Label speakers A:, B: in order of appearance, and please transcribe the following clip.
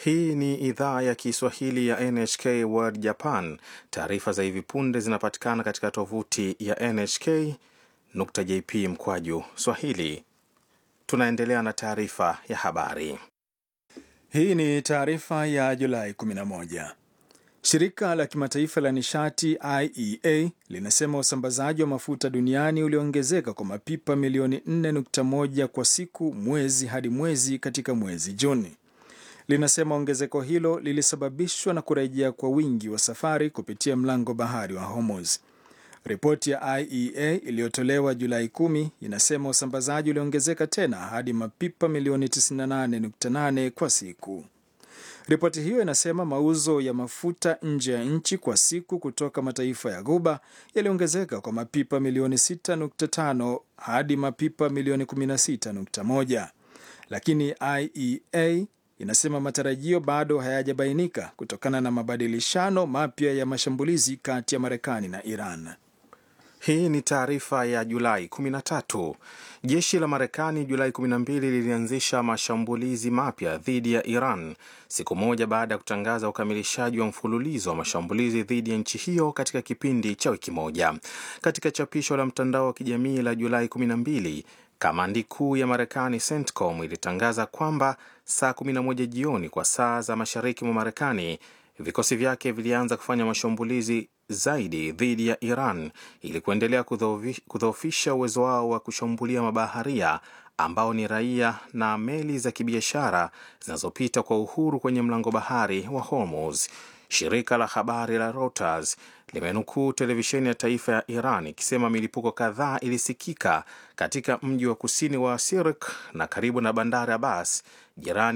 A: Hii ni idhaa ya Kiswahili ya NHK World Japan. Taarifa za hivi punde zinapatikana katika tovuti ya nhk.jp mkwaju swahili. Tunaendelea na taarifa ya habari.
B: Hii ni taarifa ya Julai 11. Shirika la kimataifa la nishati IEA linasema usambazaji wa mafuta duniani uliongezeka kwa mapipa milioni 4.1 kwa siku mwezi hadi mwezi katika mwezi Juni. Linasema ongezeko hilo lilisababishwa na kurejea kwa wingi wa safari kupitia mlango bahari wa Hormuz. Ripoti ya IEA iliyotolewa Julai 10 inasema usambazaji uliongezeka tena hadi mapipa milioni 98.8 kwa siku. Ripoti hiyo inasema mauzo ya mafuta nje ya nchi kwa siku kutoka mataifa ya Ghuba yaliongezeka kwa mapipa milioni 6.5 hadi mapipa milioni 16.1, lakini IEA inasema matarajio bado hayajabainika kutokana na mabadilishano mapya ya mashambulizi kati ya Marekani na Iran.
A: Hii ni taarifa ya Julai 13. Jeshi la Marekani Julai 12 lilianzisha mashambulizi mapya dhidi ya Iran siku moja baada ya kutangaza ukamilishaji wa mfululizo wa mashambulizi dhidi ya nchi hiyo katika kipindi cha wiki moja. Katika chapisho la mtandao wa kijamii la Julai 12, kamandi kuu ya Marekani CENTCOM ilitangaza kwamba saa 11 jioni kwa saa za mashariki mwa Marekani vikosi vyake vilianza kufanya mashambulizi zaidi dhidi ya Iran ili kuendelea kudhoofisha uwezo wao wa kushambulia mabaharia ambao ni raia na meli za kibiashara zinazopita kwa uhuru kwenye mlango bahari wa Hormuz. Shirika la habari la Reuters limenukuu televisheni ya taifa ya Iran ikisema milipuko kadhaa ilisikika katika mji wa kusini wa Sirik na karibu na bandari Abbas jirani